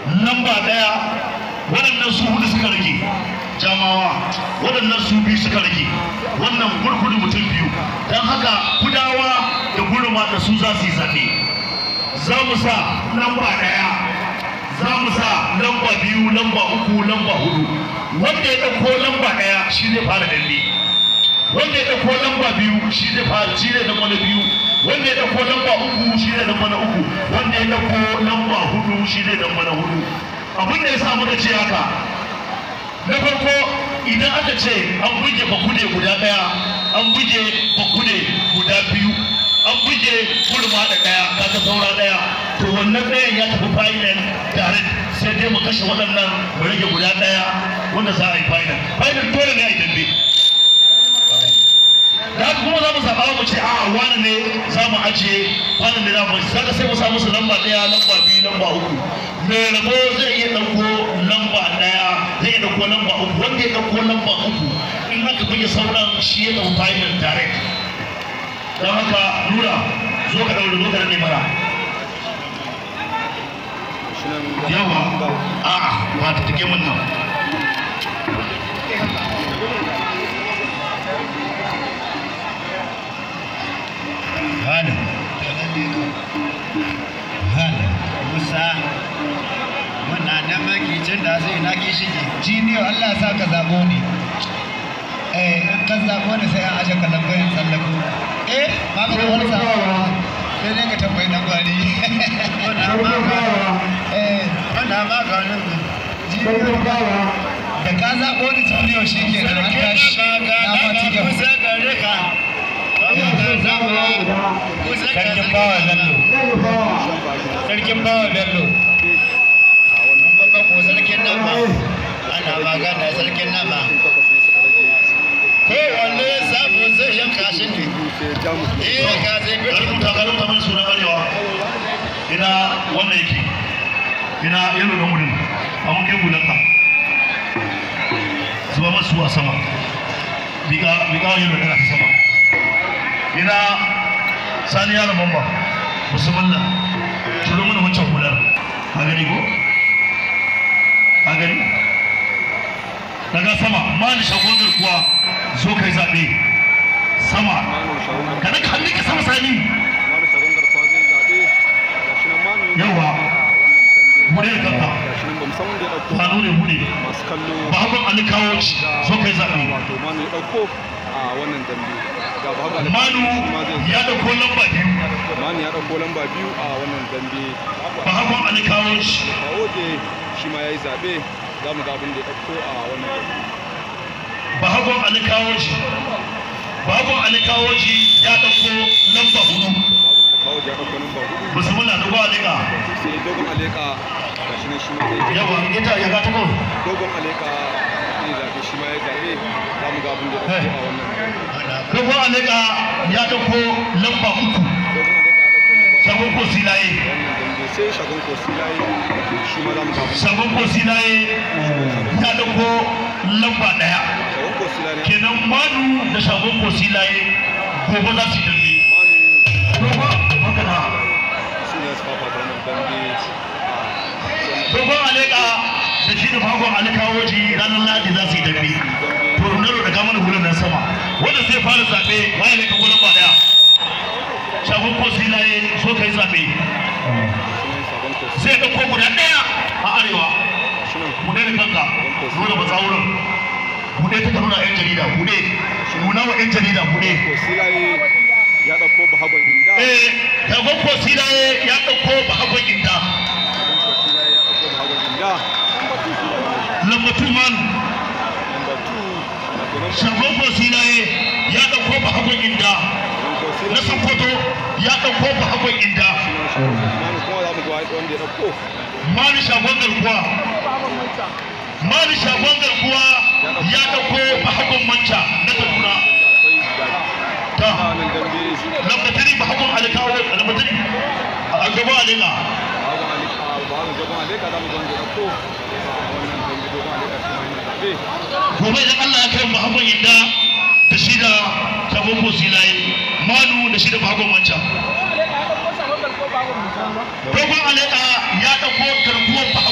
lamba ɗaya waɗannan su hudu suka rage jamawa waɗannan su biyu suka rage wannan gurgudu mutum biyu don haka kudawa da gurma da su za su yi zaɓe za mu sa lamba ɗaya za mu sa lamba biyu lamba uku lamba hudu wanda ya ɗauko lamba ɗaya shi zai fara dambe wanda ya ɗauko lamba biyu shi zai fara shi zai zama na biyu wanda ya ɗauko lamba uku shi zai zama na uku wanda ya ɗauko lamba hudu shi zai zama na hudu abin da ya sa muka ce haka na farko idan aka ce an buge bakude guda ɗaya an buge bakude guda biyu an buge gurma da ɗaya kaga saura ɗaya to wannan ɗayan ya tafi final tare sai dai mu kashe waɗannan mu rage guda ɗaya wanda za a yi final final dole ne a yi dambe da haka kuma za mu zaɓa mu ce a'a wani ne za mu ajiye wani ne za mu saka sai mu sa musu lamba ɗaya lamba biyu lamba uku mai rabo zai iya ɗauko lamba ɗaya zai iya ɗauko lamba uku wanda ya ɗauko lamba uku in aka buge sauran shi ya ɗau final direct don haka nura zo ka ɗaure zo ka rage mana yawa a'a ba ta take mun nan Hana. Hana. Musa. Muna nan makicin da zai na ki shige. Jiniyo Allah sa ka zabo ne. Eh, in ka zabo ne sai an aje kallon bayan tsallako. Eh, ba ka da wani sabawa. Sai dai ka tambayi dan gwari. Muna maka. Eh, muna maka nan. Jiniyo da ka zabo ni jiniyo shi ke nan an tashi. Na ma cikin. Sarkin bawa Bello. Sarkin bawa Bello. Babban ko sarkin nama. Ana magana sarkin nama. Kowanne sabo zai yanka shi ne. Iya ka zai ka rubuta ka rubuta mana sunan arewa ina wannan yake ina yalo da murin amma kai gudanka zuba masu a sama biga biga yalo kana ta sama ina sani yaro mamba musamman turo mana wancan hular a gani ko a gani daga sama mani shagon garkuwa zo kai zaɓe sama kada ka hannu ka sama sani yawa bude da kanka hannu ne bude ba hakan an kawo ci zo kai zaɓe manu ya dauko lamba biyu Mani ya ɗauko lamba biyu a wannan dambe. ba hakan an kawo ci Kawoje shi ma ya yi zaɓe za mu ga abin da ya ɗauko a wannan dambe. ba hakan an kawo ci ba hakan an kawo ci ya dauko lamba hudu Babu da kawoje ya ɗauko lamba hudu. musamman na dogo alika Sai dogon aleka ga shi ne shi ma zai yawa ita ya ga ta ko dogon aleka zai zaɓe shi ma ya zaɓe za mu ga abin da ya ɗauko a wannan dambe. dogo alika ya dauko lamba uku Dogon aleka ya ɗauko lamba sabon ko silaye wannan dambe sai shagon kosilaye shi ma za mu ga abin da sabon ko silaye ya dauko lamba daya shagon kosilaye kenan manu da shagon ko silaye gobe za su yi dambe manu dogo magana su ne su fafata wannan dambe a dogon alika da shi da fagon alikawoji ranar ladi za su yi dambe to runaro da gamar hulun nan sama wanda zai fara zaɓe waye ne ka gudun ba daya shagon ko silaye so ka yi zaɓe sunan shagon kosilaye zai ɗauko guda ɗaya a arewa shi nan buɗe da kanka nuna matsawurin buɗe ta ka nuna 'yan jarida buɗe nuna wa 'yan jarida buɗe kosilaye ya ɗauko bahagon inda eh shagon ko silaye ya ɗauko bahagon inda kosilaye ya ɗauko bahagon inda lambatu manu number two na kenan shagon ko silaye ya ɗauko bahagon inda na sokoto ya ɗauko bahagon inda manu kuma za mu ga wanda ya ɗauko mani shagon garkuwa mani shagon garkuwa ya ɗauko bahagon manca na kaduna akwai gari ta nan dambe lambatari bahagon alikawo lambatari a gaba alika bahagon alika bahagon dogon alika za mu ga wanda ya ɗauko a wannan dambe dogon alika shi ma yana zaɓe gobe idan Allah ya kai bahagon inda da shi da shagon ko silaye manu da shi da bahagon manca dogon alika ya ɗauko garkuwar